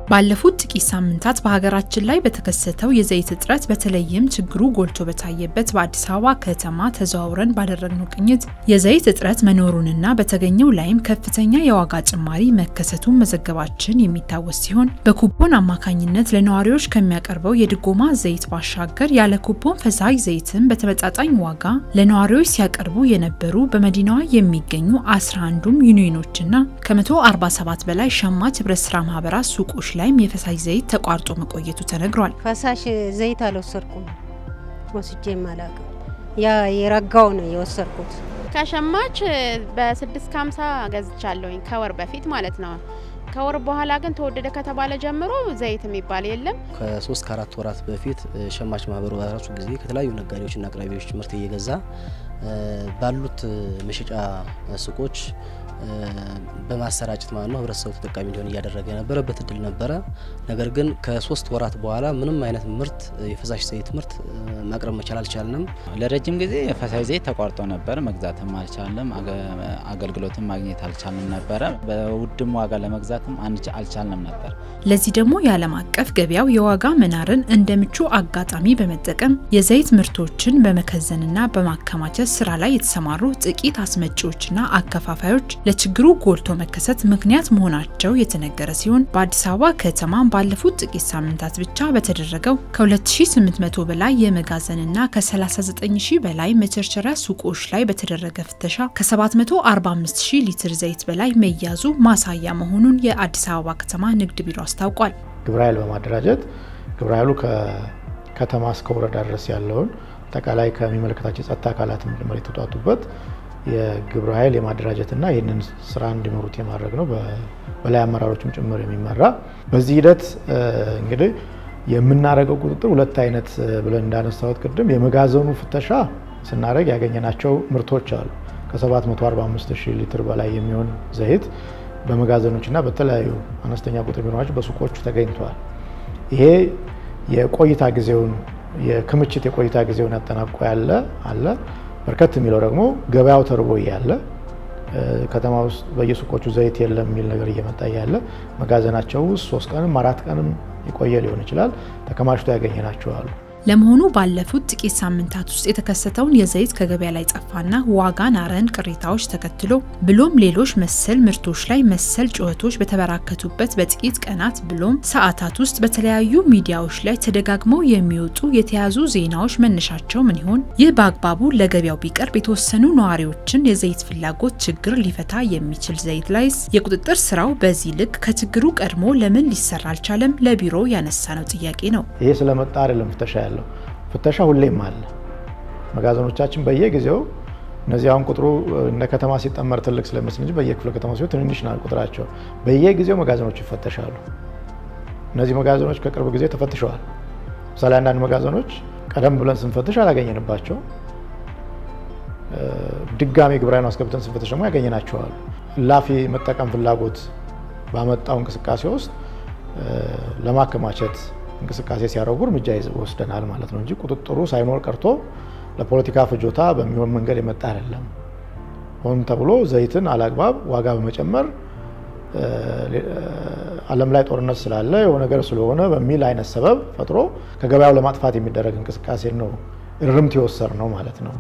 ባለፉት ጥቂት ሳምንታት በሀገራችን ላይ በተከሰተው የዘይት እጥረት በተለይም ችግሩ ጎልቶ በታየበት በአዲስ አበባ ከተማ ተዘዋውረን ባደረግነው ቅኝት የዘይት እጥረት መኖሩንና በተገኘው ላይም ከፍተኛ የዋጋ ጭማሪ መከሰቱን መዘገባችን የሚታወስ ሲሆን በኩቦን አማካኝነት ለነዋሪዎች ከሚያቀርበው የድጎማ ዘይት ባሻገር ያለ ኩቦን ፈሳሽ ዘይትን በተመጣጣኝ ዋጋ ለነዋሪዎች ሲያቀርቡ የነበሩ በመዲናዋ የሚገኙ 11ዱም ዩኒዮኖችና ከ147 በላይ ሸማች ህብረት ስራ ማህበራት ሱቆች ላይም የፈሳሽ ዘይት ተቋርጦ መቆየቱ ተነግሯል። ፈሳሽ ዘይት አልወሰድኩም፣ ወስጄም አላውቅም። ያ የረጋው ነው የወሰድኩት። ከሸማች በስድስት ከሀምሳ ገዝቻለሁኝ ከወር በፊት ማለት ነው። ከወር በኋላ ግን ተወደደ ከተባለ ጀምሮ ዘይት የሚባል የለም። ከሶስት ከአራት ወራት በፊት ሸማች ማህበሩ በራሱ ጊዜ ከተለያዩ ነጋዴዎችና አቅራቢዎች ምርት እየገዛ ባሉት መሸጫ ሱቆች በማሰራጨት ማለት ነው ህብረተሰቡ ተጠቃሚ እንዲሆን እያደረገ የነበረበት እድል ነበረ። ነገር ግን ከሶስት ወራት በኋላ ምንም አይነት ምርት የፈሳሽ ዘይት ምርት ማቅረብ መቻል አልቻልንም። ለረጅም ጊዜ የፈሳሽ ዘይት ተቋርጦ ነበር። መግዛትም አልቻልንም፣ አገልግሎትም ማግኘት አልቻልንም ነበረ። በውድም ዋጋ ለመግዛትም አልቻልንም ነበር። ለዚህ ደግሞ የዓለም አቀፍ ገበያው የዋጋ መናርን እንደ ምቹ አጋጣሚ በመጠቀም የዘይት ምርቶችን በመከዘንና በማከማቸት ስራ ላይ የተሰማሩ ጥቂት አስመጪዎችና አከፋፋዮች ለችግሩ ጎልቶ መከሰት ምክንያት መሆናቸው የተነገረ ሲሆን በአዲስ አበባ ከተማ ባለፉት ጥቂት ሳምንታት ብቻ በተደረገው ከ2800 በላይ የመጋዘንና ከ39000 በላይ መቸርቸሪያ ሱቆች ላይ በተደረገ ፍተሻ ከ745000 ሊትር ዘይት በላይ መያዙ ማሳያ መሆኑን የአዲስ አበባ ከተማ ንግድ ቢሮ አስታውቋል። ግብረ ኃይል በማደራጀት ግብረ ኃይሉ ከከተማ እስከ ወረዳ ድረስ ያለውን አጠቃላይ ከሚመለከታቸው የጸጥታ አካላትም ጭምር የተውጣጡበት የግብረ ኃይል የማደራጀትና ይህንን ስራ እንዲመሩት የማድረግ ነው። በላይ አመራሮችም ጭምር የሚመራ በዚህ ሂደት እንግዲህ የምናደርገው ቁጥጥር ሁለት አይነት ብለን እንዳነሳሁት ቅድም የመጋዘኑ ፍተሻ ስናደርግ ያገኘናቸው ምርቶች አሉ። ከ745 ሺህ ሊትር በላይ የሚሆን ዘይት በመጋዘኖችና በተለያዩ አነስተኛ ቁጥር ቢኖራቸው በሱቆቹ ተገኝተዋል። ይሄ የቆይታ ጊዜውን የክምችት የቆይታ ጊዜውን ያጠናቆ ያለ አለ በርከት የሚለው ደግሞ ገበያው ተርቦ እያለ ከተማ ውስጥ በየሱቆቹ ዘይት የለም የሚል ነገር እየመጣ እያለ መጋዘናቸው ውስጥ ሶስት ቀንም አራት ቀንም የቆየ ሊሆን ይችላል ተከማችቶ ያገኘናቸው አሉ። ለመሆኑ ባለፉት ጥቂት ሳምንታት ውስጥ የተከሰተውን የዘይት ከገበያ ላይ ጠፋና ዋጋ ናረን ቅሬታዎች ተከትሎ ብሎም ሌሎች መሰል ምርቶች ላይ መሰል ጩኸቶች በተበራከቱበት በጥቂት ቀናት ብሎም ሰዓታት ውስጥ በተለያዩ ሚዲያዎች ላይ ተደጋግመው የሚወጡ የተያዙ ዜናዎች መነሻቸው ምን ይሆን? ይህ በአግባቡ ለገበያው ቢቀርብ የተወሰኑ ነዋሪዎችን የዘይት ፍላጎት ችግር ሊፈታ የሚችል ዘይት ላይስ የቁጥጥር ስራው በዚህ ልክ ከችግሩ ቀድሞ ለምን ሊሰራ አልቻለም? ለቢሮ ያነሳ ነው ጥያቄ ነው። ይሄ ስለመጣ አይደለም ፍተሻ ያለው ፍተሻ ሁሌም አለ። መጋዘኖቻችን በየጊዜው እነዚህ አሁን ቁጥሩ እንደ ከተማ ሲጠመር ትልቅ ስለመስል እንጂ በየክፍለ ከተማ ሲሆን ትንንሽ ናል ቁጥራቸው። በየጊዜው መጋዘኖች ይፈተሻሉ። እነዚህ መጋዘኖች ከቅርብ ጊዜ ተፈትሸዋል። ምሳሌ አንዳንድ መጋዘኖች ቀደም ብለን ስንፈትሽ አላገኘንባቸው፣ ድጋሚ ግብራዊ አስገብተን ስንፈትሽ ደግሞ ያገኘናቸዋል። እላፊ መጠቀም ፍላጎት ባመጣው እንቅስቃሴ ውስጥ ለማከማቸት እንቅስቃሴ ሲያደርጉ እርምጃ ወስደናል ማለት ነው እንጂ ቁጥጥሩ ሳይኖር ቀርቶ ለፖለቲካ ፍጆታ በሚሆን መንገድ የመጣ አይደለም። ሆን ተብሎ ዘይትን አላግባብ ዋጋ በመጨመር ዓለም ላይ ጦርነት ስላለ የሆነ ነገር ስለሆነ በሚል አይነት ሰበብ ፈጥሮ ከገበያው ለማጥፋት የሚደረግ እንቅስቃሴ ነው እርምት የወሰድ ነው ማለት ነው።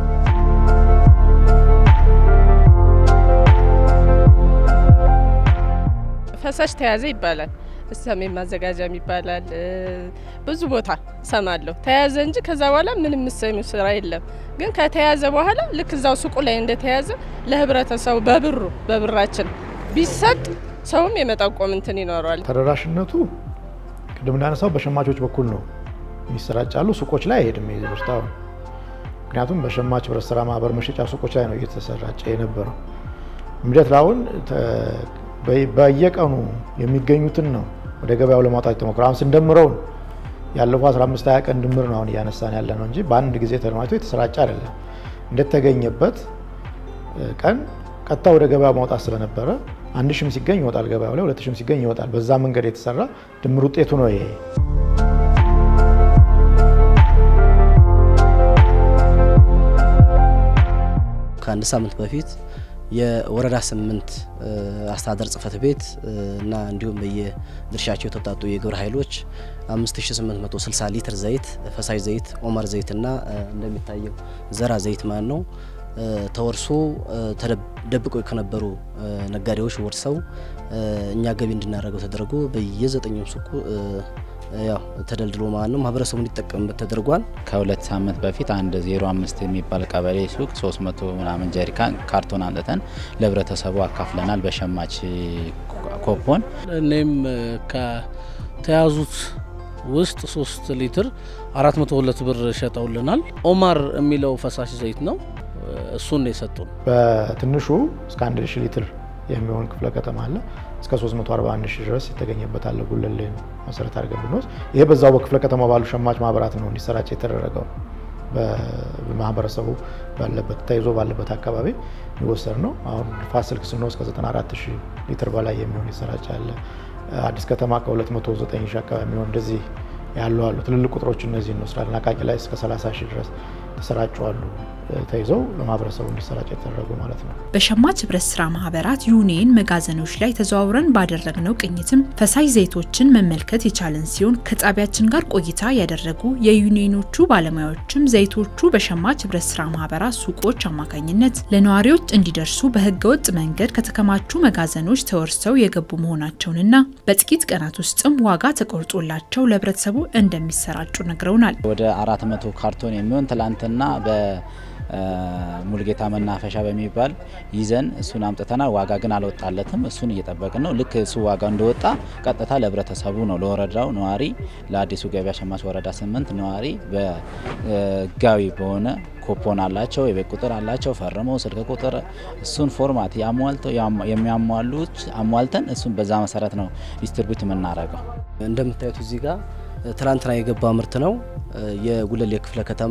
ፈሳሽ ተያዘ ይባላል። ሰሜን ማዘጋጃም ይባላል። ብዙ ቦታ ሰማለሁ ተያዘ እንጂ ከዛ በኋላ ምንም ምሰሚው ስራ የለም። ግን ከተያዘ በኋላ ልክ እዛው ሱቁ ላይ እንደተያዘ ለህብረተሰቡ በብሩ በብራችን ቢሰጥ ሰውም የመጠቆም እንትን ይኖረዋል። ተደራሽነቱ ቅድም እንዳነሳው በሸማቾች በኩል ነው የሚሰራጫሉ። ሱቆች ላይ አይሄድም ይህ በሽታው። ምክንያቱም በሸማች ህብረት ስራ ማህበር መሸጫ ሱቆች ላይ ነው እየተሰራጨ የነበረው። እምደት ላሁን በየቀኑ የሚገኙትን ነው ወደ ገበያው ለማውጣት የተሞክረ አሁን ስንደምረው ያለፈው 15 20 ቀን ድምር ነው አሁን እያነሳን ያለ ነው እንጂ በአንድ ጊዜ ተደማጭቶ የተሰራጨ አይደለም። እንደተገኘበት ቀን ቀጥታ ወደ ገበያ ማውጣት ስለነበረ አንድ ሺም ሲገኝ ይወጣል ገበያው ላይ፣ ሁለት ሺም ሲገኝ ይወጣል። በዛ መንገድ የተሰራ ድምር ውጤቱ ነው ይሄ። ከአንድ ሳምንት በፊት የወረዳ ስምንት አስተዳደር ጽህፈት ቤት እና እንዲሁም በየድርሻቸው የተውጣጡ የግብረ ኃይሎች 5860 ሊትር ዘይት ፈሳሽ ዘይት ኦመር ዘይትና እንደሚታየው ዘራ ዘይት ማለት ነው ተወርሶ ተደብቀው ከነበሩ ነጋዴዎች ወርሰው እኛ ገቢ እንድናደርገው ተደርጎ በየዘጠኙም ሱቁ ያው ተደልድሎ ማለት ነው ማህበረሰቡ እንዲጠቀምበት ተደርጓል። ከሁለት ሳምንት በፊት አንድ ዜሮ አምስት የሚባል ቀበሌ ሱቅ 300 ምናምን ጀሪካን ካርቶን አምጥተን ለህብረተሰቡ አካፍለናል በሸማች ኮፖን። እኔም ከተያዙት ውስጥ ሶስት ሊትር 402 ብር ሸጠውልናል። ኦማር የሚለው ፈሳሽ ዘይት ነው። እሱን ነው የሰጡን። በትንሹ እስከ 1 ሺህ ሊትር የሚሆን ክፍለ ከተማ አለ። እስከ 341 ሺህ ድረስ የተገኘበት አለ። ጉለሌን መሰረት አድርገን ብንወስድ ይሄ በዛው በክፍለ ከተማ ባሉ ሸማች ማህበራት ነው እንዲሰራጭ የተደረገው። በማህበረሰቡ ባለበት ተይዞ ባለበት አካባቢ የሚወሰድ ነው። አሁን ንፋስ ስልክ ስንወስድ ከ94 ሺህ ሊትር በላይ የሚሆን ይሰራጭ አለ። አዲስ ከተማ ከ209 ሺህ አካባቢ የሚሆን እንደዚህ ያሉ አሉ። ትልልቅ ቁጥሮች እነዚህ እንወስዳለን። አቃቂ ላይ እስከ 30 ሺህ ድረስ ተሰራጩ አሉ ተይዘው ለማህበረሰቡ እንዲሰራጭ የተደረጉ ማለት ነው። በሸማች ህብረት ስራ ማህበራት ዩኒየን መጋዘኖች ላይ ተዘዋውረን ባደረግነው ቅኝትም ፈሳሽ ዘይቶችን መመልከት የቻለን ሲሆን ከጣቢያችን ጋር ቆይታ ያደረጉ የዩኒየኖቹ ባለሙያዎችም ዘይቶቹ በሸማች ህብረት ስራ ማህበራት ሱቆች አማካኝነት ለነዋሪዎች እንዲደርሱ በህገወጥ መንገድ ከተከማቹ መጋዘኖች ተወርሰው የገቡ መሆናቸውንና በጥቂት ቀናት ውስጥም ዋጋ ተቆርጦላቸው ለህብረተሰቡ እንደሚሰራጩ ነግረውናል። ወደ አራት መቶ ካርቶን የሚሆን ትላንትና በ ሙልጌታ መናፈሻ በሚባል ይዘን እሱን አምጥተናል። ዋጋ ግን አልወጣለትም። እሱን እየጠበቅን ነው። ልክ እሱ ዋጋ እንደወጣ ቀጥታ ለህብረተሰቡ ነው ለወረዳው ነዋሪ፣ ለአዲሱ ገበያ ሸማች ወረዳ ስምንት ነዋሪ በህጋዊ በሆነ ኮፖን አላቸው፣ የቤት ቁጥር አላቸው፣ ፈርመው ስልክ ቁጥር እሱን ፎርማት የሚያሟሉት አሟልተን እሱን በዛ መሰረት ነው ዲስትሪቢዩት የምናደርገው። እንደምታዩት እዚህ ጋር ትላንትና የገባ ምርት ነው። የጉለሌ ክፍለ ከተማ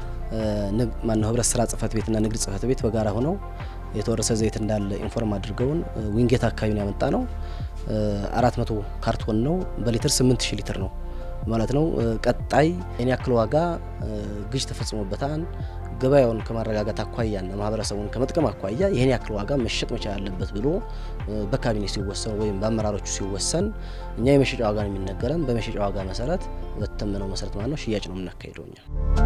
ማነው ህብረት ስራ ጽህፈት ቤትና ንግድ ጽህፈት ቤት በጋራ ሆነው የተወረሰ ዘይት እንዳለ ኢንፎርም አድርገውን ዊንጌት አካባቢ ነው ያመጣ ነው። አራት መቶ ካርቶን ነው በሊትር ስምንት ሺህ ሊትር ነው ማለት ነው። ቀጣይ የኔ ያክል ዋጋ ግዥ ተፈጽሞበታል። ገበያውን ከማረጋጋት አኳያና ማህበረሰቡን ከመጥቀም አኳያ ይህን ያክል ዋጋ መሸጥ መቻል አለበት ብሎ በካቢኔ ሲወሰን ወይም በአመራሮቹ ሲወሰን እኛ የመሸጫ ዋጋ ነው የሚነገረን። በመሸጫ ዋጋ መሰረት በተመነው መሰረት ማለት ነው ሽያጭ ነው የምናካሂደው እኛ።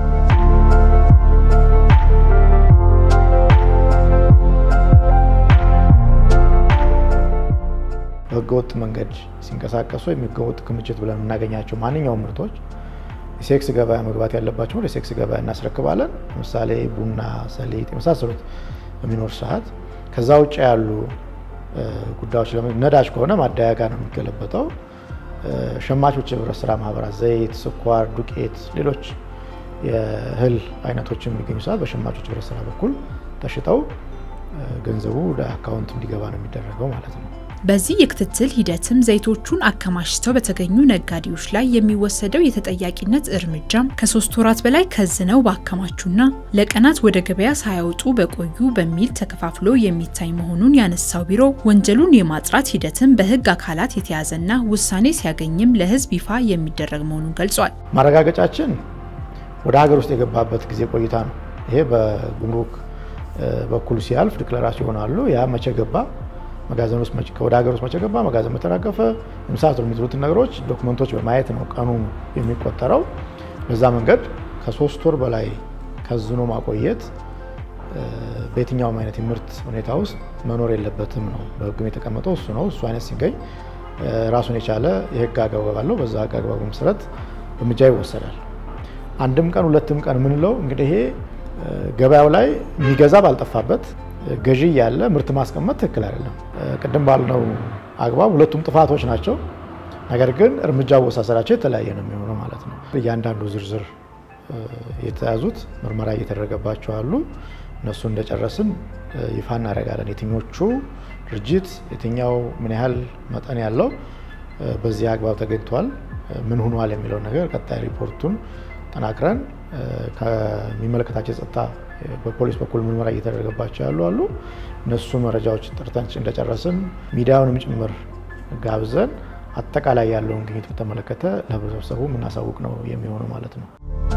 በህገወጥ መንገድ ሲንቀሳቀሱ የሚገወጥ ክምችት ብለን የምናገኛቸው ማንኛውም ምርቶች የሴክስ ገበያ መግባት ያለባቸው ወደ ሴክስ ገበያ እናስረክባለን። ለምሳሌ ቡና፣ ሰሊጥ የመሳሰሉት በሚኖር ሰዓት ከዛ ውጭ ያሉ ጉዳዮች ነዳጅ ከሆነ ማደያ ጋር ነው የሚገለበጠው። ሸማቾች የህብረት ስራ ማህበራት ዘይት፣ ስኳር፣ ዱቄት፣ ሌሎች የእህል አይነቶች የሚገኙ ሰዓት በሸማቾች ህብረት ስራ በኩል ተሽጠው ገንዘቡ ወደ አካውንት እንዲገባ ነው የሚደረገው ማለት ነው። በዚህ የክትትል ሂደትም ዘይቶቹን አከማችተው በተገኙ ነጋዴዎች ላይ የሚወሰደው የተጠያቂነት እርምጃም ከሶስት ወራት በላይ ከዝነው ባከማቹና ለቀናት ወደ ገበያ ሳያወጡ በቆዩ በሚል ተከፋፍሎ የሚታይ መሆኑን ያነሳው ቢሮ ወንጀሉን የማጥራት ሂደትም በህግ አካላት የተያዘና ውሳኔ ሲያገኝም ለህዝብ ይፋ የሚደረግ መሆኑን ገልጿል። ማረጋገጫችን ወደ ሀገር ውስጥ የገባበት ጊዜ ቆይታ ነው። ይሄ በጉምሩክ በኩል ሲያልፍ ዲክለራሲ ይሆናሉ። ያ መቼ ገባ መጋዘን ውስጥ ወደ ሀገር ውስጥ መቼ ገባ፣ መጋዘን መተራገፈ፣ የመሳሰሉ የሚሉትን ነገሮች ዶክመንቶች በማየት ነው ቀኑ የሚቆጠረው። በዛ መንገድ ከሶስት ወር በላይ ከዝኖ ማቆየት በየትኛውም አይነት የምርት ሁኔታ ውስጥ መኖር የለበትም ነው በህግም የተቀመጠው እሱ ነው። እሱ አይነት ሲገኝ ራሱን የቻለ የህግ አግባብ አለው። በዛ ህግ አግባቡ መሰረት እርምጃ ይወሰዳል። አንድም ቀን ሁለትም ቀን የምንለው እንግዲህ ይሄ ገበያው ላይ የሚገዛ ባልጠፋበት ገዢ ያለ ምርት ማስቀመጥ ትክክል አይደለም። ቅድም ባልነው አግባብ ሁለቱም ጥፋቶች ናቸው። ነገር ግን እርምጃ አወሳሰዳቸው የተለያየ ነው የሚሆነው ማለት ነው። እያንዳንዱ ዝርዝር የተያዙት ምርመራ እየተደረገባቸው አሉ። እነሱ እንደጨረስን ይፋ እናደርጋለን። የትኞቹ ድርጅት የትኛው ምን ያህል መጠን ያለው በዚህ አግባብ ተገኝቷል፣ ምን ሆኗል የሚለውን ነገር ቀጣይ ሪፖርቱን ጠናክረን ከሚመለከታቸው የጸጥታ በፖሊስ በኩል ምርመራ እየተደረገባቸው ያሉ አሉ። እነሱ መረጃዎች ጠርተን እንደጨረስን ሚዲያውንም ጭምር ጋብዘን አጠቃላይ ያለውን ግኝት በተመለከተ ለህብረተሰቡ የምናሳውቅ ነው የሚሆነው ማለት ነው።